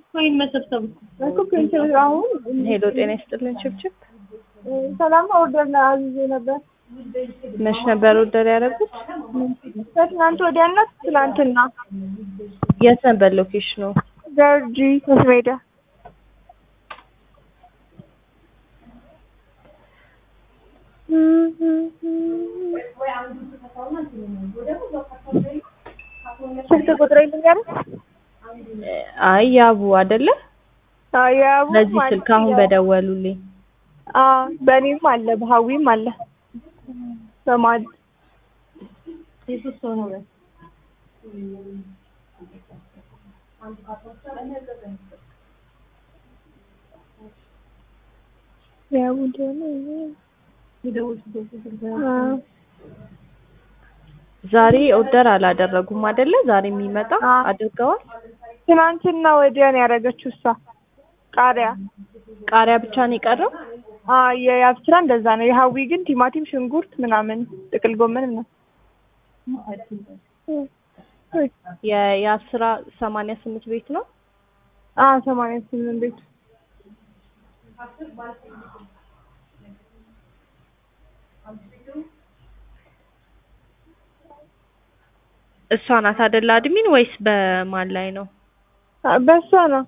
ወይም መሰብሰብ እኮ ፔንሽን አሁን ሄሎ ጤና ይስጥልን ችብችብ ሰላም ኦርደር ነው አዝዤ ነበር። መች ነበር ኦርደር ያደረጉት? ከትናንት ወዲያና ትናንትና የት ነበር ሎኬሽኑ? ገርጂ ሜዳ ስልክ ቁጥር ልንገርህ? አይ ያቡ አይደለ? አዎ ያቡ በዚህ ስልክ አሁን በደወሉልኝ። አዎ በእኔም አለ በሀዊም አለ በማድ የሶስት ሰው ነው በል። ያቡ ደግሞ የደወልኩበት ስልክ አዎ ዛሬ ኦርደር አላደረጉም አይደለ? ዛሬ የሚመጣ አዎ። አድርገዋል። ትናንትና ወዲያ ነው ያደረገችው እሷ ቃሪያ ቃሪያ ብቻ ነው የቀረው። አዎ የያብስራ እንደዛ ነው። የሀዊ ግን ቲማቲም፣ ሽንኩርት ምናምን ጥቅል ጎመን ነው። የ- የአስራ ሰማንያ ስምንት ቤት ነው። አዎ ሰማንያ ስምንት ቤት እሷ ናት አይደለ አድሚን ወይስ በማን ላይ ነው? አ- በሷ ነው።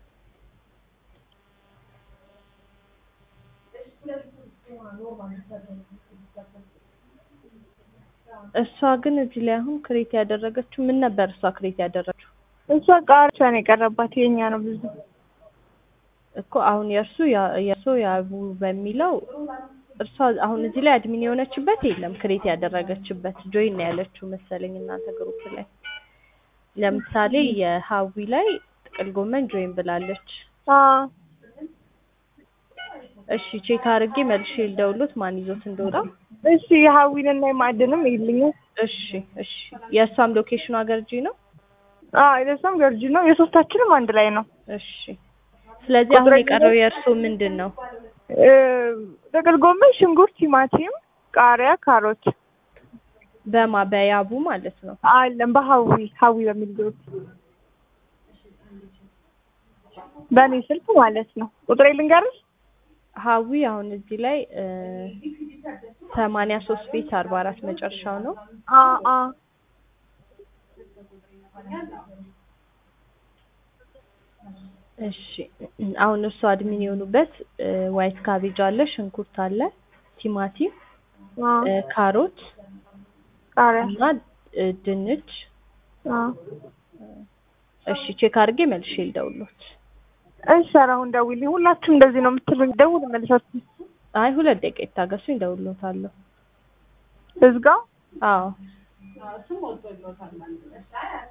እሷ ግን እዚህ ላይ አሁን ክሬት ያደረገችው ምን ነበር? እሷ ክሬት ያደረገችው እሷ ቃሪያ ነው የቀረባት። የኛ ነው ብዙ እኮ አሁን የእርሱ ያ- የእርሱ ያቡ በሚለው እርሷ አሁን እዚህ ላይ አድሚን የሆነችበት የለም። ክሬት ያደረገችበት ጆይን ነው ያለችው መሰለኝ እናንተ ግሩፕ ላይ። ለምሳሌ የሀዊ ላይ ጥቅል ጎመን ጆይን ብላለች። አዎ እሺ ቼክ አድርጌ መልሼ ልደውሎት ማን ይዞት እንደወጣ። እሺ የሀዊንና የማዕድንም ይልኛል። እሺ እሺ የእሷም ሎኬሽኑ አገርጂ ነው። አዎ የእሷም ገርጂ ነው። የሶስታችንም አንድ ላይ ነው። እሺ ስለዚህ አሁን ቁጥረኛ የቀረው የእርሱ ምንድን ነው? እ ጥቅል ጎመን፣ ሽንኩርት፣ ቲማቲም፣ ቃሪያ፣ ካሮት በማ በያቡ ማለት ነው። አለም በሀዊ ሀዊ በሚል ግሩፕ በእኔ ስልክ ማለት ነው። ቁጥሬ ልንገርሽ? ሀዊ አሁን እዚህ ላይ ሰማንያ ሶስት ቤት አርባ አራት መጨረሻው ነው። አ አ እሺ አሁን እርሱ አድሚን የሆኑበት ዋይት ካቤጅ አለ፣ ሽንኩርት አለ፣ ቲማቲም፣ አ እ፣ ካሮት ቃሪያ እና እ፣ ድንች። አ እሺ ቼክ አድርጌ መልሼ ልደውሎት። እሺ ኧረ አሁን ደውይልኝ። ሁላችሁም እንደዚህ ነው የምትሉኝ። ደውል መልሳችሁ አይ ሁለት ደቂቃ ይታገሱኝ፣ እደውልሎታለሁ። እዝጋው አዎ